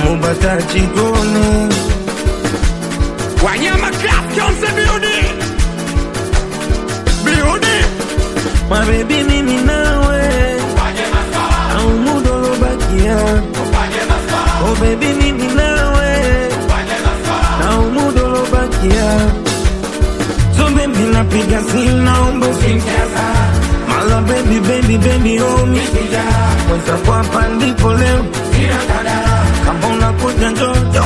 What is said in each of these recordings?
mubata chikoni Wanyama Class Johnson Building. Building. mabebi mimi nawe au muda ulobakia oh baby mimi nawe au muda ulobakia so baby napiga simu naomba usinikaza mala baby baby baby oh mi kwanza kwa hapa ndipo leo kama unakuja njojo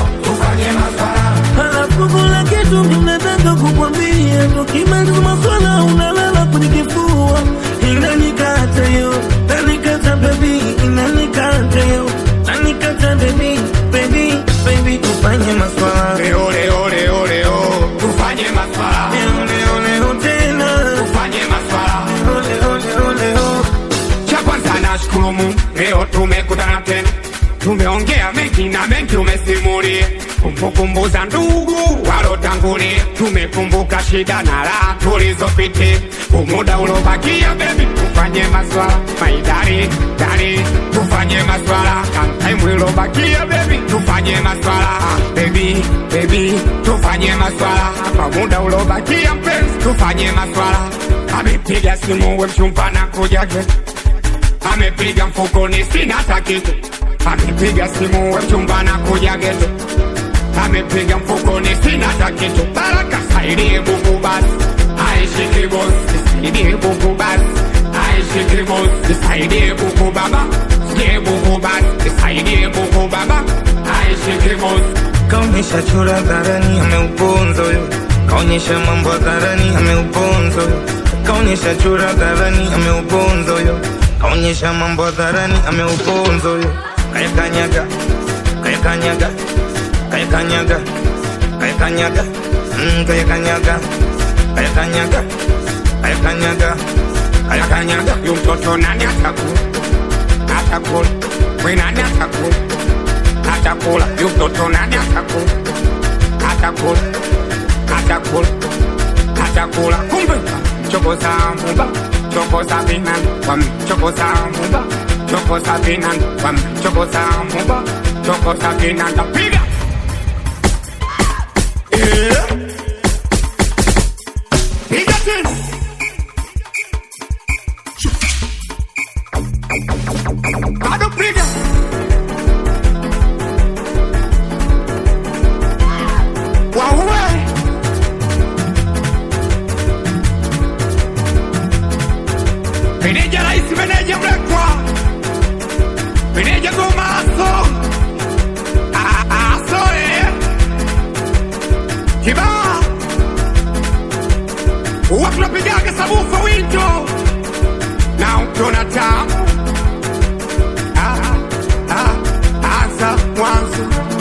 halafu kuna kitu ninataka kukwambia tukimaliza maswala unalala kwenye kifua inanikata yo nanikata baby inanikata yo nanikata baby baby baby tufanye maswala Leo leo leo leo. Tufanye maswala. leo leo leo tena Tufanye maswala. leo leo leo leo Cha kwanza nashukuru Mungu, leo tumekutana tena, tumeongea mengi na mengi umesimulia, kumbukumbu za ndugu walotangulia, tumekumbuka shida na raha tulizopitia, umuda ulobakia bebi, tufanye maswala maidari dari, tufanye maswala time ilobakia bebi, tufanye maswala bebi bebi, tufanye maswala kwa muda ulobakia mpenzi, tufanye maswala amepiga simu we mchumba na kuja geto amepiga mfukoni sina hata kitu, amepiga simu we mchumba na kuja geto, amepiga mfukoni sina hata kitu. Baraka saidie buku basi, aishiki bosi, saidie buku basi, aishiki bosi, saidie buku baba, sikie buku basi, saidie buku baba, aishiki bosi. kaonyesha chura hadharani ameuponza huyo kaonyesha mambo hadharani ameuponza huyo kaonyesha chura hadharani ameuponza huyo kaonyesha mambo hadharani ameuponza huyo kayakanyaga kayakanyaga kayakanyaga kayakanyaga mm, kayakanyaga kayakanyaga kayakanyaga Ayakanyaga yu mtoto nani atakula, atakula, we nani atakula, atakula yu mtoto nani atakula, atakula, atakula, atakula. Kumbe choko za mumba, choko za binan, wam choko za mumba, choko za binan, wam choko za mumba, choko za binan. Piga yeah. Piga tena. Bado piga. Waue. Meneja rais, meneja mlekwa, meneja gomaso, Ah, ah, aso eh. Kibaa huwa tunapigaga sabufa winto na ukiona tamu Ah, ah, anza mwanzo